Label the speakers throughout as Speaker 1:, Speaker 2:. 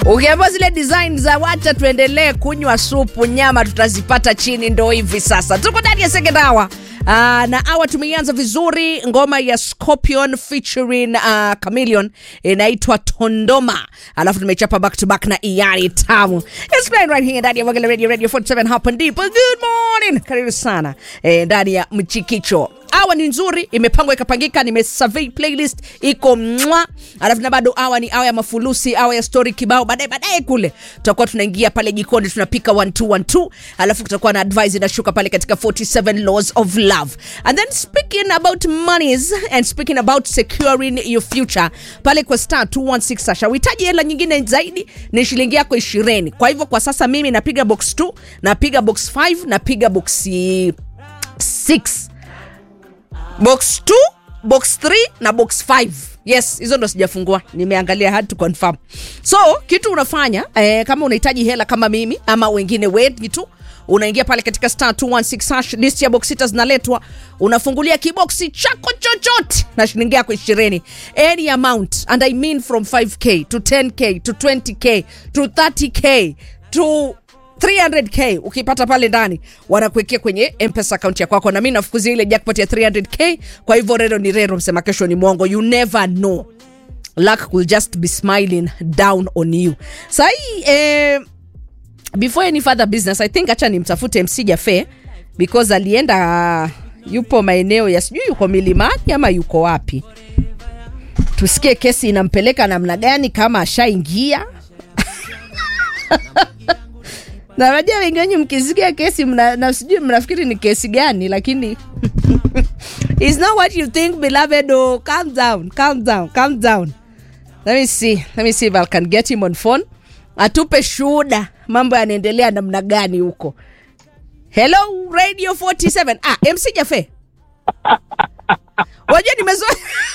Speaker 1: Ukiambiwa zile design za wacha tuendelee kunywa supu, nyama tutazipata chini, ndo hivi sasa tuko ndani ya second hour. Uh, na awa tumeianza vizuri ngoma ya Scorpion featuring uh, Chameleon inaitwa Tondoma, alafu tumechapa back to back na Iyani Tamu. It's playing right here ndani ya Wagala Radio Radio 47 hapa ndipo. Good morning, karibu sana eh, ndani ya Mchikicho awa ni nzuri imepangwa ikapangika nimesurvey playlist iko mwa alafu na bado awa ni awa ya mafulusi awa ya story kibao baadaye baadaye kule tutakuwa tunaingia pale jikoni tunapika 1212 alafu kutakuwa na advice inashuka pale katika 47 laws of love and then speaking about monies and speaking about securing your future pale kwa star 216 sasha uhitaji hela nyingine zaidi ni shilingi yako ishirini kwa hivyo kwa sasa mimi napiga box 2 napiga box 5 napiga box 6 box 2 box 3 na box 5 yes hizo ndo sijafungua nimeangalia hard to confirm so kitu unafanya eh, kama unahitaji hela kama mimi ama wengine wengi tu unaingia pale katika star 216 hash list ya box sita zinaletwa unafungulia kiboksi chako chochote na shilingi yako ishirini any amount and i mean from 5k to 10k to 20k to 30k to 300k ukipata pale ndani wanakuwekea kwenye mpesa akaunti ya kwako na mi nafukuzia ile jackpot ya 300k kwa hivyo rero ni rero msema kesho ni mwongo you never know luck will just be smiling down on you sahii eh, before any further business i think hacha nimtafute mc jafe because alienda yupo maeneo ya sijui yuko milimani ama yuko wapi tusikie kesi inampeleka namna gani kama ashaingia na najua wengi wenyu mkisikia kesi mna, na sijui mnafikiri ni kesi gani lakini It's not what you think beloved oh, calm down calm down calm down let me see let me see if I can get him on phone atupe shuhuda mambo yanaendelea namna gani huko hello radio 47 ah mc jafe wajua nimezoea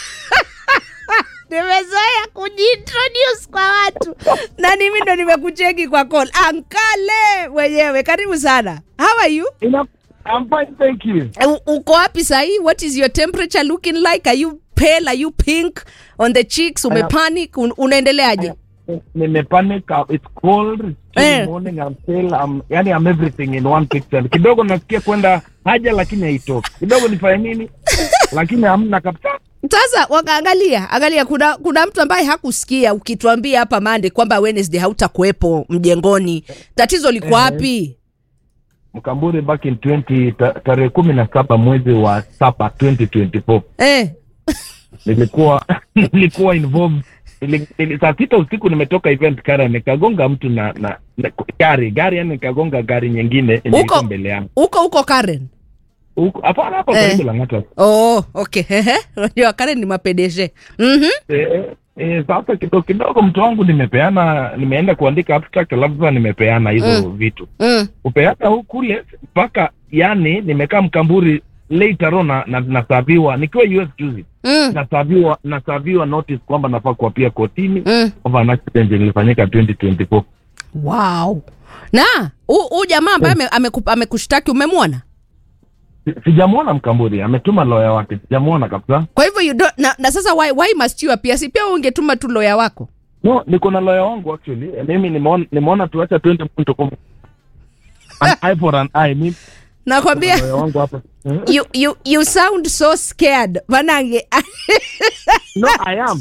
Speaker 1: nimezoea kujiintroduce kwa watu na mimi ndo nimekucheki kwa call ankale mwenyewe karibu sana how are you
Speaker 2: Enough. I'm fine, thank you.
Speaker 1: U- uko wapi sahii what is your temperature looking like are you pale are you pink on the cheeks umepanic Un- unaendeleaje
Speaker 2: Nimepanic. uh, It's cold. It's still
Speaker 1: Eh.
Speaker 2: morning. I'm still. I'm. Yani, I'm everything in one picture. Kidogo nasikia kwenda haja, lakini haitoki. Kidogo nifanye nini, lakini hamna kabisa.
Speaker 1: sasa wakaangalia angalia kuna kuna mtu ambaye hakusikia ukituambia hapa mande kwamba wednesday hautakuwepo mjengoni tatizo liko wapi
Speaker 2: Mkamburi back in 20 ta- tarehe kumi na saba mwezi wa saba 2024
Speaker 1: eh.
Speaker 2: nilikuwa nilikuwa involved Nili- nili- saa sita usiku nimetoka event kara nikagonga mtu na, na, na gari gari yani nikagonga gari nyingine yenye
Speaker 1: Uko-
Speaker 2: ilikuwa mbele yangu
Speaker 1: uko uko karen
Speaker 2: Huko- hapana hapo
Speaker 1: Eh.
Speaker 2: karibu Lang'ata
Speaker 1: oh, okay Ehe. unajua karen ni mapedeshe mm-hmm.
Speaker 2: Eh, eh, sasa kidogo kidogo mtu wangu nimepeana nimeenda kuandika abstract alafu sasa nimepeana hizo vitu
Speaker 1: mm.
Speaker 2: kupeana huku kule mpaka yani nimekaa mkamburi later on na, na, nasaviwa nikiwa us juzi
Speaker 1: Mm.
Speaker 2: nasaviwa nasaviwa notice kwamba nafaa kuapia kotini
Speaker 1: Mm.
Speaker 2: kwamba an accident ilifanyika 2024
Speaker 1: wow na huu jamaa ambaye ame- ameku- amekushtaki umemwona
Speaker 2: Si- sijamwona mkamburi ametuma loya wake sijamwona kabisa
Speaker 1: kwa hivyo you don't, na, na sasa why, why must you appear si pia ungetuma tu loya wako
Speaker 2: no niko na loya wangu actually Eh, mimi nimeona nimeona tuacha 20 point kwa an eye for an eye mimi
Speaker 1: nakwambia
Speaker 2: loya wangu hapa Eh?
Speaker 1: you, you, you sound so scared manange
Speaker 2: No, I am.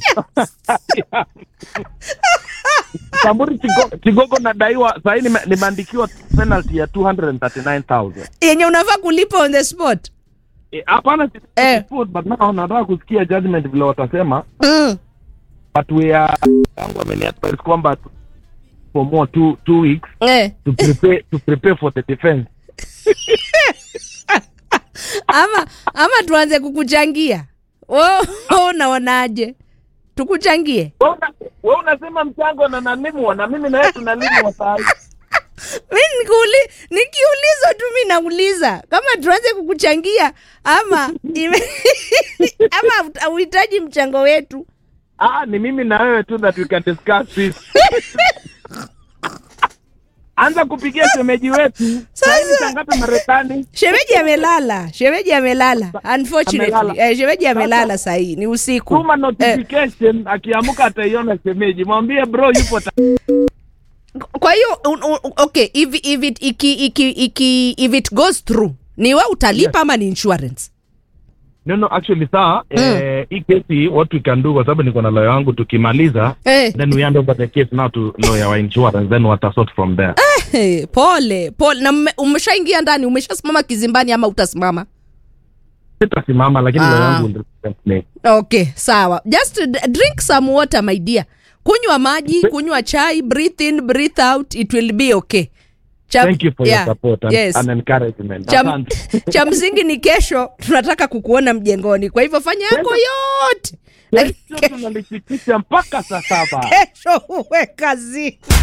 Speaker 2: Kamburi Kigogo, Kigogo nadaiwa sahii nime- nimeandikiwa penalty ya 239,000.
Speaker 1: yenye unafaa kulipa on the spot
Speaker 2: Eh, Hapana si-
Speaker 1: Eh.
Speaker 2: food, but now nataka kusikia judgment vile watasema
Speaker 1: mm.
Speaker 2: but we are yangu ameniadvise kwamba tu- for more two, two weeks
Speaker 1: eh.
Speaker 2: to prepare to prepare for the defense.
Speaker 1: ama ama tuanze kukuchangia Wo- wo unaonaje tukuchangie
Speaker 2: Wewe una- wewe unasema mchango na nalimwa na mimi na wewe tunalimwa saa hii.
Speaker 1: mi nikuli, nikiulizwa tu mi nauliza kama tuanze kukuchangia ama ime, ama auhitaji mchango wetu
Speaker 2: Ah, ni mimi na wewe tu that we can discuss this. Anza kupigia shemeji wetu. Sasa
Speaker 1: Sasa-
Speaker 2: saa ngapi Marekani?
Speaker 1: shemeji amelala shemeji amelala unfortunately
Speaker 2: Amelala.
Speaker 1: eh, shemeji amelala sahii ni usiku
Speaker 2: Tuma
Speaker 1: eh,
Speaker 2: notification akiamka ataiona shemeji. Mwambie bro yupo ta-
Speaker 1: kwa hiyo un- un- okay if, if, it, iki, iki, iki, if it goes through ni we utalipa ama ni insurance
Speaker 2: no no actually saa eh, hii kesi what we can do kwa sababu niko na lawyer wangu tukimaliza
Speaker 1: Eh.
Speaker 2: then we hand over the case now to lawyer wa insurance then watasort from there
Speaker 1: hey, pole pole na mme- umeshaingia ndani umeshasimama kizimbani ama utasimama
Speaker 2: sitasimama lakini
Speaker 1: Ah.
Speaker 2: lawyer wangu will represent me.
Speaker 1: okay sawa just d- drink some water my dear kunywa maji kunywa chai breathe in breathe out it will be okay cha,
Speaker 2: thank you for
Speaker 1: yeah,
Speaker 2: your support and,
Speaker 1: yes.
Speaker 2: and encouragement
Speaker 1: cha,
Speaker 2: Asante.
Speaker 1: cha msingi ni kesho tunataka kukuona mjengoni kwa hivyo fanya yako yote Lakini
Speaker 2: Kesho tunalipitisha mpaka saa saba
Speaker 1: kesho uwe kazi